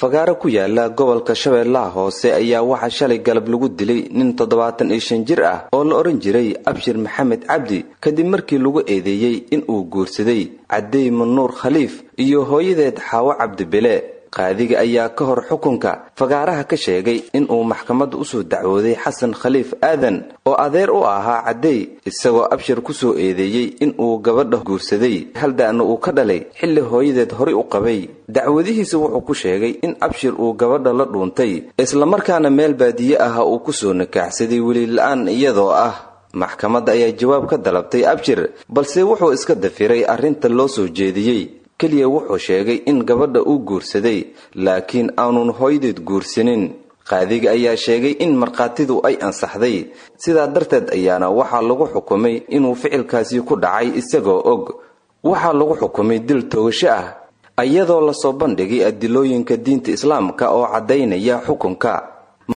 fagaaro ku yaala gobolka shabeellaha hoose ayaa waxaa shalay galab lagu dilay nin toddobaatan iyo shan jir ah oo la odhan jiray abshir maxamed cabdi kadib markii lagu eedeeyey in uu guursaday cadey manuur khaliif iyo hooyadeed xaawo cabdibile qaadiga ayaa ka hor xukunka fagaaraha ka sheegay inuu maxkamadda usoo dacwooday xasan khaliif aadan oo adeer u ahaa caddey isagoo abshir kusoo eedeeyey inuu gabadha guursaday halda'na uu ka dhalay xilli hooyadeed horay u qabay dacwadihiisa wuxuu ku sheegay in abshir uu gabadha la dhuuntay islamarkaana meel baadiye ah uu kusoo nikaaxsaday welila-aan iyadoo ah maxkamadda ayaa jawaab ka dalabtay abshir balse wuxuu iska dafiray arrinta loo soo jeediyey keliya wuxuu sheegay in gabadha uu guursaday laakiin aanun hooyadeed guursanin qaadiga ayaa sheegay in markhaatidu ay ansaxday sidaa darteed ayaana waxaa lagu xukumay inuu ficilkaasi ku dhacay isagoo og waxaa lagu xukumay dil toogasho ah iyadoo lasoo bandhigay adilooyinka diinta islaamka oo caddaynaya xukunka